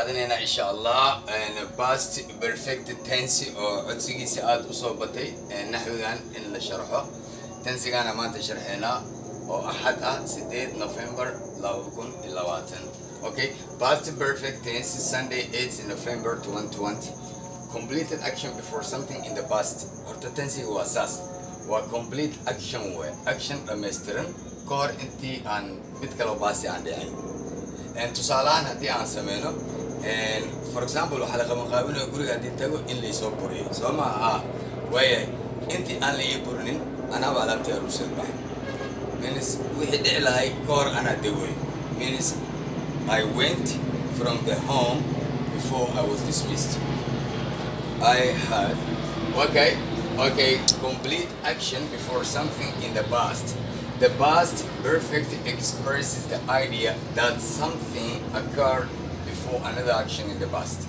qaadanaynaa insha allah past perfect tense oo codsigiisa aada usoo batay naxwigan in la sharxo tensigaana maanta sharxeynaa oo axad ah sideed november laba kun iyo labaatan okay past perfect tense sunday 8 november 2020 completed action before something in the past horta tensiga waa saas waa complete action way action dhammaystiran ka hor intii aan mid kaloo baasi aan dhicin tusaalahaan haddii aan sameyno for example waxaa la qabanqaabinaya guriga haddii tago in laysoo buriyo soo ma ah waayahay intii aan la ii burinin anaaba alaabtii aruusad baxay means wixii dhici lahay ka hor anaa dagoy means I went from the home before I was dismissed I had okay okay complete action before something in the past the past perfect expresses the idea that something occurred before another action in the past.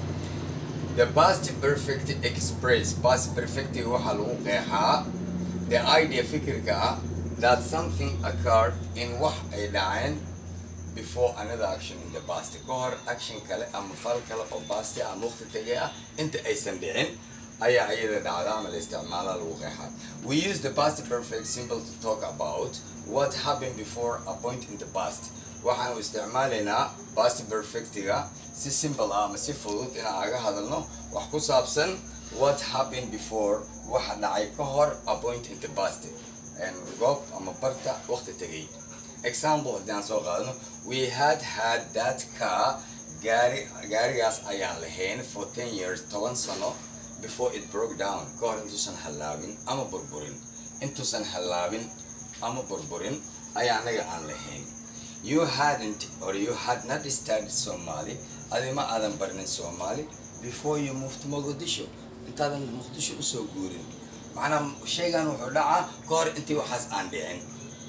The past perfect express past perfect waxaa lagu qeexaa the idea fikirka ah that something occurred in wax ay dhaceen before another action in the past ka hor action kale ama fal kale oo past ama waqti tagay ah inta aysan dhicin ayaa iyada dhacda ama la isticmaala lagu qeexaa we use the past perfect symbol to talk about what happened before a point in the past waxaanu isticmaalaynaa past perfectiga si simple ah ama si fudud inaan aga hadalno wax ku saabsan what happened before waxa dhacay ka hor a point in the past goob ama barta waqti tegay example haddii aan soo qaadano we had had that car gaari gaarigaas ayaan lahayn for ten years toban sano before it broke down ka hor intuusan hallaabin ama burburin intuusan hallaabin ama burburin ayaa anaga aan lahayn you hadn't or you had not studied somali adi ma aadan barnin somali before you moved to mogadisho intaadan muqdisho usoo guurin macnaa shaygan wuxuu dhacaa ka hor intii waxaas aan dhicin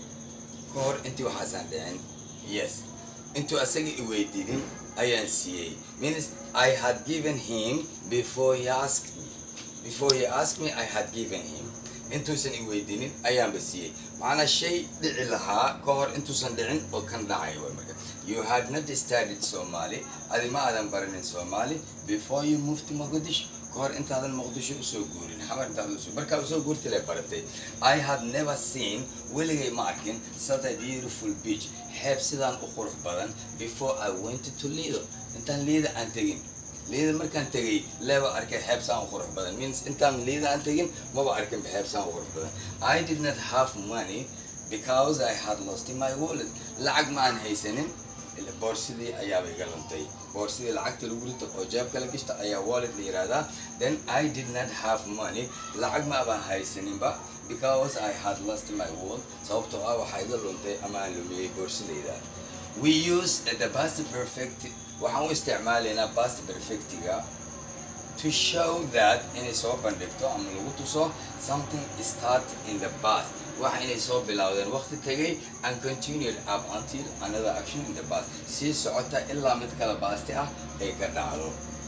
ka hor intii waxaas aan dhicin yes intuu asaga i weydiinin ayaan siiyey means I had given him before he asked me before he asked me I had given him intuusan i weydiinin ayaanba siiyey macnaa shay dhici lahaa ka hor intuusan dhicin oo kan dhacay way marka you had not studied somali adi ma aadan baranin somali before you moved to mogadisho ka hor intaadan muqdisho usoo guurin xamar intaadan usoo markaa usoo guurtay lay baratay I had never seen weligay ma arkin such a beautiful beach xeeb sidaan u qurux badan before I went to Lido intaan liida aan tegin liida markaan tegay leeba arkay xeeb saan u qurux badan means intaan liida aan tegin maba arkin xeeb saan u qurux badan I did not have money because I had lost in my wallet lacag ma aan haysanin boorsidii ayaaba iga luntay boorsidii lacagta lagu rito oo jeebka la gishta ayaa wallet la yihahdaa then I did not have money lacag ma abaan haysaninba because I had lost my wallet sababtoo ah waxaa iga luntay ama aan lumiyey boorsidayda we use the past perfect waxaan u isticmaalaynaa past perfectiga to show that inay soo bandhigto ama lagu tuso something start in the past waxa inay soo bilowdeen waqti tagay and continued up until another action in the past sii socota ilaa mid kala baasti ah ay ka dhacdo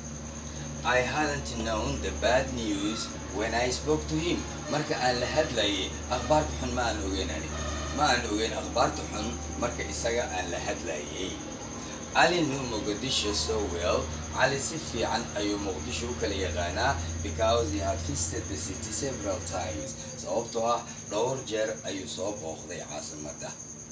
I hadn't known the bad news when I spoke to him marka aan la hadlayay akhbaarta xun ma aan ogeynani ma aan ogeyn akhbaarta xun marka isaga aan la hadlayay Ali knew Mogadishu so well. Ali si fiican ayuu Muqdisho u kala yaqaanaa because he had visited the city several times. Sababtoo ah dhowr jeer ayuu soo booqday caasimadda.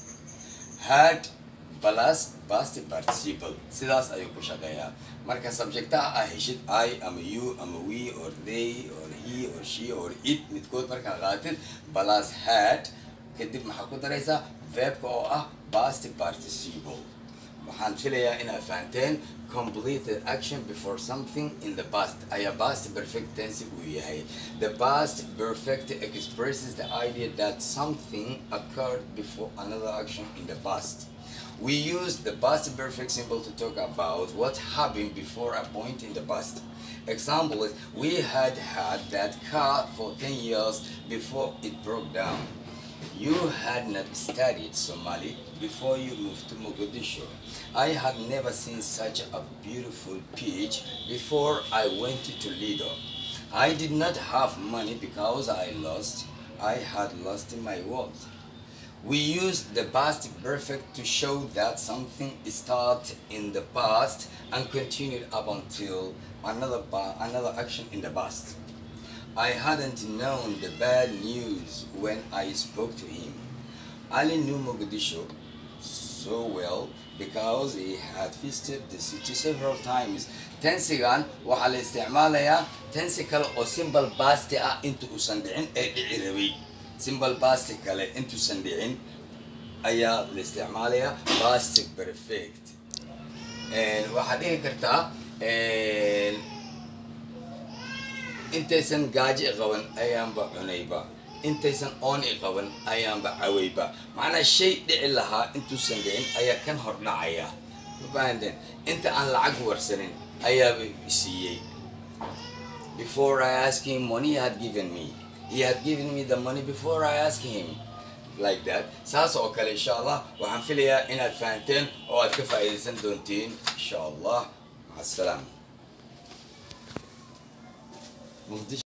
Had plus past participle sidaas ayuu ku shaqeeyaa. Marka subjectaha ah heshid I ama you ama we or they or he or she or it midkood markaa qaatid plus had kadib maxaa ku daraysaa verbka oo ah past participle. waxaan filayaa inaad fahanteen completed action before something in the past ayaa past perfect tense uu yahay the past perfect expresses the idea that something occurred before another action in the past we use the past perfect symbol to talk about what happened before a point in the past example is we had had that car for 10 years before it broke down You had not studied Somali before you moved to Mogadishu. I had never seen such a beautiful beach before I went to Lido. I did not have money because I lost, I had lost my wallet. we use the past perfect to show that something started in the past and continued up until another pa- another action in the past. I hadn't known the bad news when I spoke to him. Ali knew Mogadishu so well because he had visited the city several times. Tensigan waxaa la isticmaalayaa tensi kale oo simple past ah inta uusan dhicin ee dhici rabay. Simple past kale intuusan dhicin ayaa la isticmaalayaa past perfect. And waxaad dhihi kartaa and intaysan gaajo i qaban ayaanba cunayba intaysan oon i qaban ayaanba cawayba macnaa shay dhici lahaa intuusan dhicin ayaa kan hor dhacaya mafahanteen inta aan lacag warsanin ayaaba siiyey before I asked him money he had given me he had given me the money before I asked him like that saas oo kale insha allah waxaan filayaa inaad fahanteen oo aad ka faa'iidaysan doontiin insha allah maca asalaam